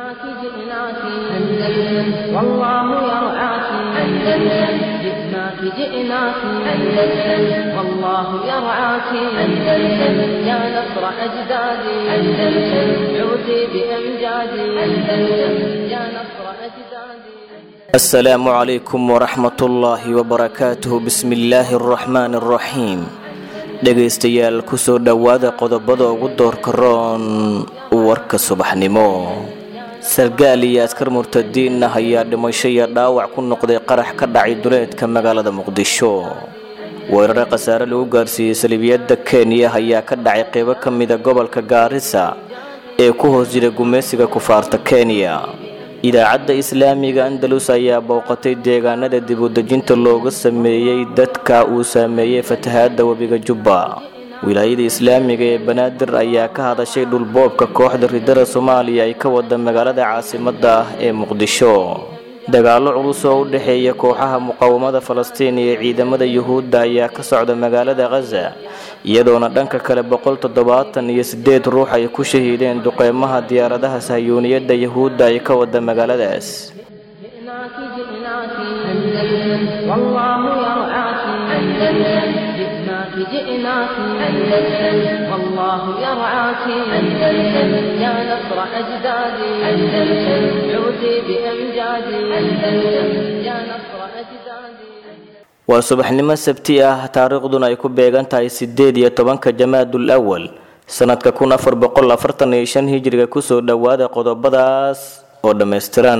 جئناك جئناك أندلس والله يرعاك أندلس جئناك جئناك أندلس والله يرعاك أندلس يا نصر أجدادي أندلس عودي بأمجادي أندلس يا نصر أجدادي السلام عليكم ورحمة الله وبركاته بسم الله الرحمن الرحيم dhegaystayaal kusoo dhowaada qodobada ugu doorka roon warka subaxnimo sargaal iyo askar murtadiin ah ayaa dhimasho iyo dhaawac ku noqday qarax ka dhacay duleedka magaalada muqdisho weerare khasaare lagu gaarsiiyey salibiyadda kenya ayaa ka dhacay qeybo ka mida gobolka gaarisa ee ku hoos jira gumaysiga kufaarta kenya idaacadda islaamiga andalus ayaa booqatay deegaanada dibudejinta looga sameeyey dadka uu saameeyey fatahaadda webiga jubba wilaayada islaamiga ee banaadir ayaa ka hadashay dhulboobka kooxda ridada soomaaliya ay ka wada magaalada caasimadda ah ee muqdisho dagaallo culus oo u dhexeeya kooxaha muqaawamada falastiin iyo ciidamada yuhuudda ayaa ka socda magaalada khaza iyadoona dhanka kale boqol toddobaatan iyo sideed ruux ay ku shahiideen duqeymaha diyaaradaha sahyuuniyadda yuhuudda ay ka wada magaaladaas جئناك جئناك أندلس والله يرعاك أندلس جئناك جئناك أندلس والله يرعاك أندلس يا نصر أجدادي أندلس عودي بأمجادي أندلس يا نصر أجدادي waa subaxnimo sabti ah taariikhduna ay ku beegan tahay sideed iyo tobanka jamaadul awal sanadka kun afar boqol afartan iyo shan hijriga kusoo dhowaada qodobadaas oo dhammaystiran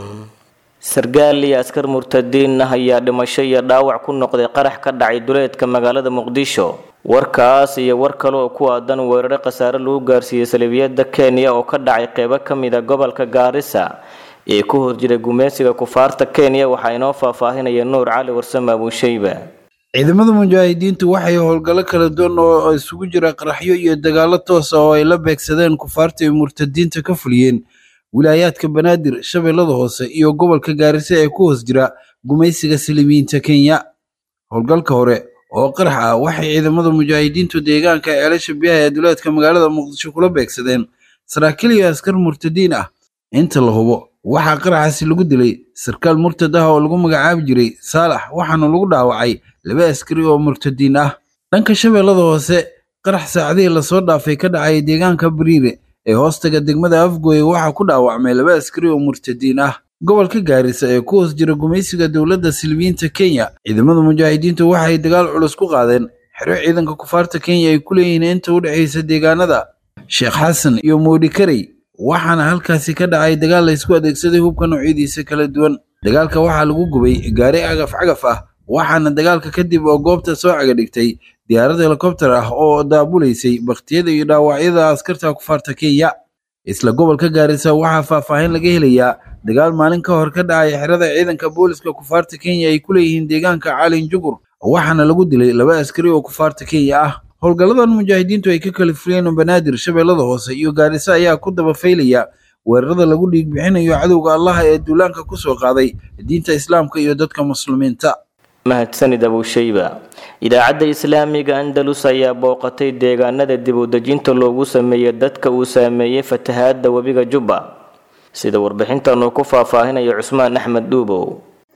sargaal iyo askar murtadiin ah ayaa dhimasho iyo dhaawac ku noqday qarax ka dhacay duleedka magaalada muqdisho warkaas iyo war kale oo ku aadan weerare khasaare lagu gaarsiiyey salibiyadda kenya oo ka dhacay qeybo ka mida gobolka gaarisa ee ku hor jira gumaysiga kufaarta kenya waxaa inoo faahfaahinaya nuur cali warsame abuushayba ciidamada mujaahidiintu waxay howlgallo kala duwan oo isugu jira qaraxyo iyo dagaallo toosa oo ay la beegsadeen kufaarta iyo murtadiinta ka fuliyeen wilaayaadka banaadir shabeellada hoose iyo gobolka gaarisa ee ku hoos jira gumaysiga silimiyiinta kenya howlgalka hore oo qarax ah waxay ciidamada mujaahidiintu deegaanka ceelasha biyaha ee duleedka magaalada muqdisho kula beegsadeen saraakiil iyo askar murtadiin ah inta la hubo waxaa qaraxaasi lagu dilay sarkaal murtad ah oo lagu magacaabi jiray saalax waxaana lagu dhaawacay laba askari oo murtadiin ah dhanka shabeellada hoose qarax saacadihii lasoo dhaafay ka dhacay deegaanka bariire ee hoostaga degmada afgooye waxaa ku dhaawacmay laba askari oo murtadiin ah gobolka gaarisa ee ku hoos jira gumaysiga dowladda silmiyiinta kenya ciidamada mujaahidiintu waxay dagaal culus ku qaadeen xero ciidanka kufaarta kenya ay ku leeyihiin inta u dhexaysa deegaanada sheekh xasan iyo moodhikarey waxaana halkaasi ka dhacay dagaal laysku adeegsaday hubka noocyadiisa kala duwan dagaalka waxaa lagu gubay gaari cagaf cagaf ah waxaana dagaalka kadib oo goobta soo caga dhigtay diyaarad helikobter ah oo daabulaysay bakhtiyada iyo dhaawacyada askarta kufaarta kenya isla gobolka gaarisa waxaa faahfaahin laga helayaa dagaal maalin ka hor ka dhacay xerada ciidanka booliska kufaarta kenya ay ku leeyihiin deegaanka caalin jugur waxaana lagu dilay laba askari oo kufaarta kenya ah howlgalladan mujaahidiintu ay ka kala fuliyeen banaadir shabeellada hoose iyo gaarisa ayaa ku daba faylaya weerarada lagu dhiig bixinayo cadowga allaha ee duulaanka ku soo qaaday diinta islaamka iyo dadka muslimiinta mahadsanid abuushayba idaacadda islaamiga andalus ayaa booqatay deegaanada dibudejinta loogu sameeyey dadka uu saameeyey fatahaadda webiga jubba sida warbixintan uu ku faahfaahinayo cusmaan axmed dhuubow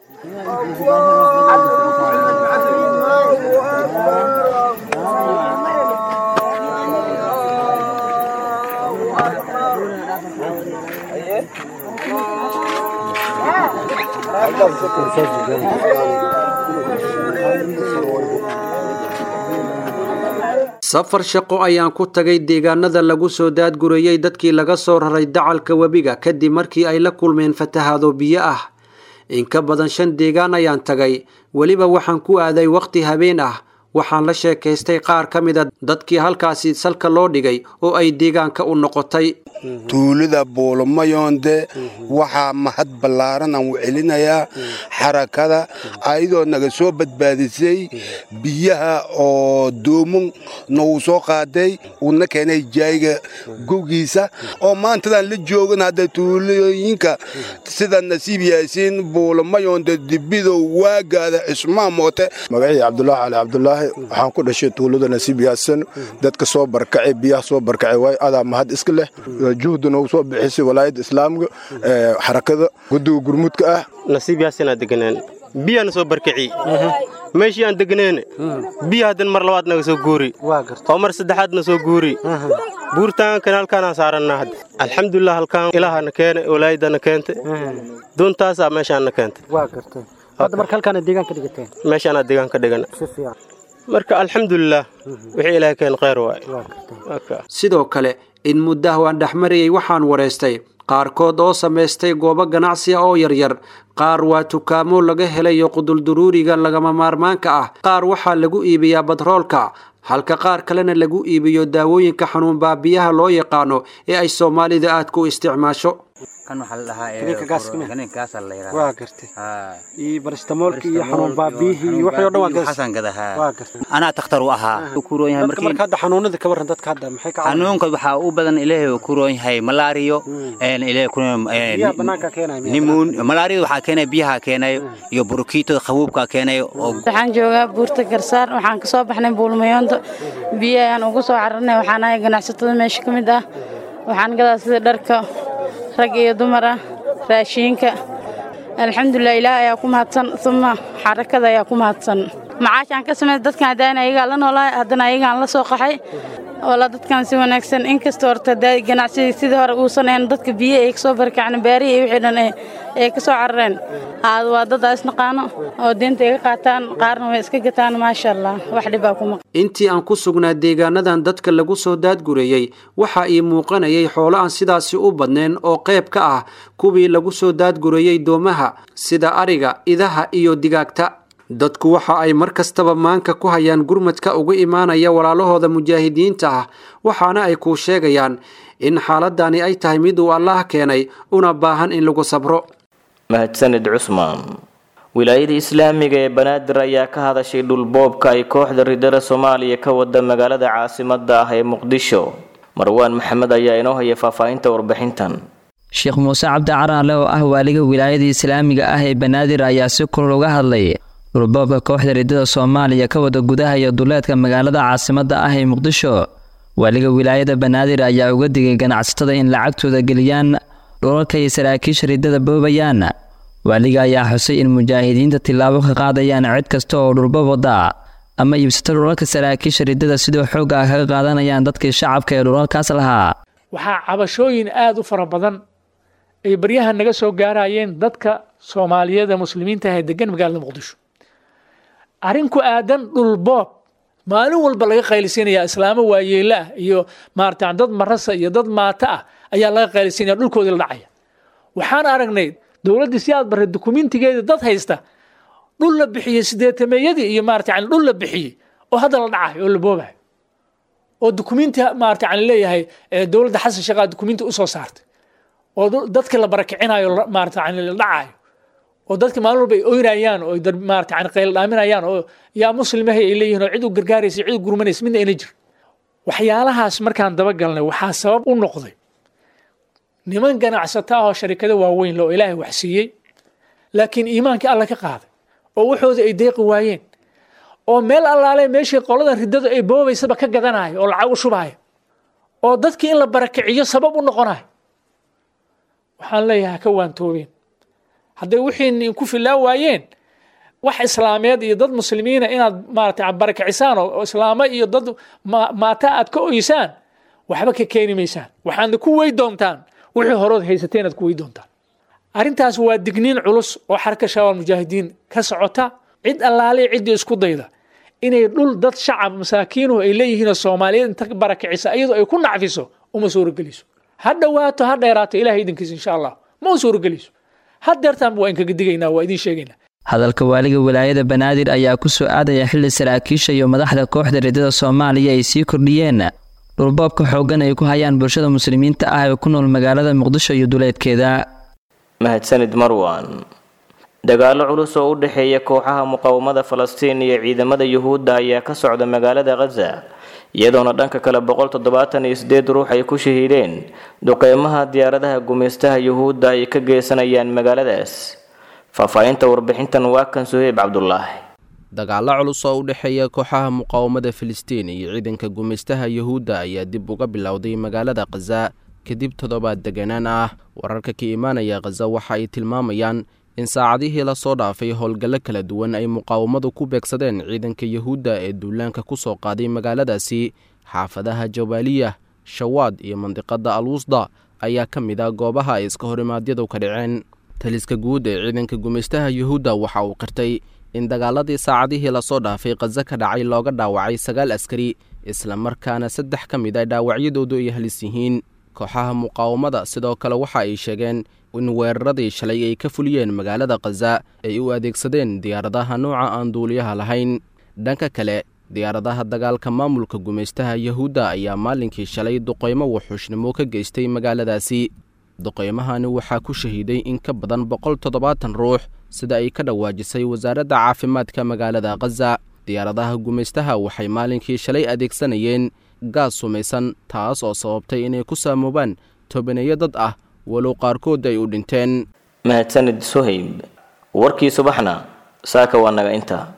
safar shaqo ayaan ku tagay deegaanada lagu soo daadgurayey dadkii laga soo raray dacalka webiga kadib markii ay la kulmeen fatahaado biyo ah in ka badan shan deegaan ayaan tagay weliba waxaan ku aaday wakhti habeen ah waxaan la sheekaystay qaar ka mida dadkii halkaasi salka loo dhigay oo ay deegaanka u noqotay tuulada buulomayoonde waxaa mahad ballaaran aan u celinayaa xarakada ayadoo naga soo badbaadisay biyaha oo doomo nagu soo qaaday uuna keenay jaayiga gowgiisa oo maantadan la joogan hadda tuulooyinka sida nasiib yaasiin buulomayoonde dibidow waagaada cismaan moote magacii cabdulaahi cali cabdulaahi waxaan ku dhashay tuulada nasiib yaasan dadka soo barkacay biyaha soo barkacay waay adaa mahad iska leh juhda noogu soo bixisay walaayadda islaamka xarakada guddiga gurmudka ah nasiib yaasanaa deganaan biyaana soo barkaci meeshii aan degneen biya haddan mar labaad naga soo guuri oo mar saddexaadna soo guuri buurtaankan halkaanaan saarannaa hadda alxamdulilah halkaan ilaahana keene walaayadana keente doontaasaa meeshaanna keentay meeshaanaa deegaan ka dhigan marka alxamdulilah wixii ilaahay keen kheyr waay sidoo kale in muddaha waan dhexmarayay waxaan wareystay qaarkood oo samaystay goobo ganacsiga oo yaryar qaar waa tukaamo laga helayo qudulduruuriga lagama maarmaanka ah qaar waxaa lagu iibiyaa badroolka halka qaar kalena lagu iibiyo daawooyinka xanuun baabiyaha loo yaqaano ee ay soomaalida aad ku isticmaasho kan waxaa la dhahaa kaniinkaasa la yidhaha waa gartay iyo barastamoolka iyo xanuun baabiyihii iyo wixii oo dhan waa gartay xasan gadahaa waa gartay anaa takhtar u ahaa u kuroon yahay dadka marka hadda xanuunada ka warran dadka hadda maxay ka xanuunka waxaa u badan ilaahay uu kuroon yahay malaariyo ilaahay ku biyaha bannaanka keenaya nimuun malaariyada waxaa keenaya biyaha keenayo iyo burukiitada qabuubka keenayo oo waxaan joogaa buurta garsaar waxaan kasoo baxnay buulmayoonta biyo ayaan ugu soo cararnay waxaan ahay ganacsatada meesha ka mid ah waxaan gadaa sida dharka rag iyo dumar ah raashiinka alxamdulilah ilaah ayaa ku mahadsan uma xarakada ayaa ku mahadsan macaashaan ka samey dadkan haddaan ayagaa la noolahay haddana ayagaan la soo qaxay oola dadkan si wanaagsan inkastoo horta ganacsiga sidii hore uusan ahayn dadka biyo ay kasoo barkacna baarihi iyo wixii dhan ay ka soo carareen aad waa dad aa isnaqaano oo deenta iga qaataan qaarna way iska gataan maasha allah wax dhibaa kuma intii aan ku sugnaa deegaanadan dadka lagu soo daadgureeyey waxaa ii muuqanayay xoolo aan sidaasi u badnayn oo qayb ka ah kuwii lagu soo daadgureeyey doomaha sida ariga idaha iyo digaagta dadku waxa ay mar kastaba maanka ku hayaan gurmadka uga imaanaya walaalahooda mujaahidiinta ah waxaana ay kuu sheegayaan in xaaladani ay tahay mid uu allaah keenay una baahan in lagu sabro mahadsanid cusmaan wilaayada islaamiga ee banaadir ayaa ka hadashay dhulboobka ay kooxda ridada soomaaliya ka wada magaalada caasimada ah ee muqdisho marwaan maxamed ayaa inoo haya faahfaahinta warbixintan sheekh muuse cabdi caraale oo ah waaliga wilaayada islaamiga ah ee banaadir ayaa si kulul uga hadlay dhulboobka kooxda ridada soomaaliya ka wada gudaha iyo duleedka magaalada caasimada ah ee muqdisho waaliga wilaayada banaadir ayaa uga digay ganacsatada in lacagtooda geliyaan dhulalka iyo saraakiisha ridada boobayaan waaliga ayaa xusay in mujaahidiinta tillaabo ka qaadayaan cid kasta oo dhulboob wada ama iibsata dhulalka saraakiisha ridada sidoo xoog ah kaga qaadanayaan dadkii shacabka ee dhulalkaas lahaa waxaa cabashooyin aada u fara badan ay baryahan naga soo gaarayeen dadka soomaaliyeed ee muslimiinta ah ee degan magaalada muqdisho arrin ku aadan dhulboob maalin walba laga qaylisinaya islaamo waayeelo ah iyo maarata dad marasa iyo dad maato ah ayaa laga qaylisinaya dhulkoodii la dhacaya waxaan aragnay dowladdii si aad barray dukumentigeeda dad haysta dhul la bixiyey sideetameeyadii iyo maarata yani dhul la bixiyey oo hadda la dhacayo oo la boobayo oo dukumenti maarata yani leeyahay dowladda xasan sheekhaa dukumenti usoo saartay oo dadkii la barakicinayo maarata yani la dhacayo oo dadka maalin walba ay oynayaan oo maarata yani qayl dhaaminayaan oo yaa muslimahay ay leeyihiin oo cid u gargaaraysa cid u gurmanaysa midna ayna jir waxyaalahaas markaan dabagalnay waxaa sabab u noqday niman ganacsata ah oo sharikado waaweyn le oo ilaahay wax siiyey laakiin iimaankii alla ka qaaday oo waxooda ay deeqi waayeen oo meel allaale meeshii qoladan riddadu ay boobaysaba ka gadanayo oo lacag u shubaayo oo dadkii in la barakiciyo sabab u noqonayo waxaan leeyahay ka waantoobeen hadday wixii ku filaa waayeen wax islaameed iyo dad muslimiina inaad maarata barakicisaan oo islaamo iyo dad maata aad ka oysaan waxba ka keeni maysaan waxaadna ku wey doontaan wixii horood haysateen aad ku wey doontaan arrintaas waa digniin culus oo xarka shabaab mujaahidiin ka socota cid allaale ciddii isku dayda inay dhul dad shacab masaakiinuhu ay leeyihiinoo soomaaliyeed inta barakicisa iyadoo ay ku nacfiso uma suurogeliso ha dhowaato ha dheeraato ilahay idinkiisa insha allah ma u suurogeliso hadeertaanba waa inkaga digaynaa waa idiin sheegaynaa hadalka waaliga wilaayada banaadir ayaa ku soo aadaya xilli saraakiisha iyo madaxda kooxda ridada soomaaliya ay sii kordhiyeen dhulboobka xooggan ay ku hayaan bulshada muslimiinta ah ee ku nool magaalada muqdisho iyo duleedkeeda mahadsanid marwan dagaallo culus oo u dhexeeya kooxaha muqaawamada falastiin iyo ciidamada yuhuudda ayaa ka socda magaalada khaza iyadoona dhanka kale boqol toddobaatan iyo sideed ruux ay ku shahiideen duqeymaha diyaaradaha gumaystaha yuhuudda ay ka geysanayaan magaaladaas faahfaahinta warbixintan waa kan suheyb cabdulaahi dagaallo culus oo u dhexeeya kooxaha muqaawamada filistiin iyo ciidanka gumaystaha yuhuudda ayaa dib uga bilowday magaalada khaza kadib toddobaad deganaan ah wararka ka imaanaya khaza waxa ay tilmaamayaan in saacadihii lasoo dhaafay howlgallo kala duwan ay muqaawamadu ku beegsadeen ciidanka yuhuudda ee duulaanka ku soo qaaday magaaladaasi xaafadaha jabaaliya shawaad iyo mandiqada alwusda ayaa ka mid ah goobaha ay iska horimaadyadu ka dhaceen taliska guud ee ciidanka gumaystaha yuhuudda waxa uu qirtay in dagaaladii saacadihii lasoo dhaafay khaza ka dhacay looga dhaawacay sagaal askari islamarkaana saddex ka mid a dhaawacyadoodu ay halis yihiin kooxaha muqaawamada sidoo kale waxa ay sheegeen in weeraradii shalay ay ka fuliyeen magaalada khaza ay u adeegsadeen diyaaradaha nooca aan duuliyaha lahayn dhanka kale diyaaradaha dagaalka maamulka gumaystaha yuhuudda ayaa maalinkii shalay duqaymo wuxuushnimo ka geystay magaaladaasi duqaymahani waxaa ku shahiiday in ka badan boqol toddobaatan ruux sida ay ka dhawaajisay wasaaradda caafimaadka magaalada khaza diyaaradaha gumaystaha waxay maalinkii shalay adeegsanayeen gaas sumaysan taas oo sababtay inay ku saamoobaan tobaneeyo dad ah walow qaarkood ay u dhinteen mahadsanid suhayb warkii subaxna saaka waa naga intaa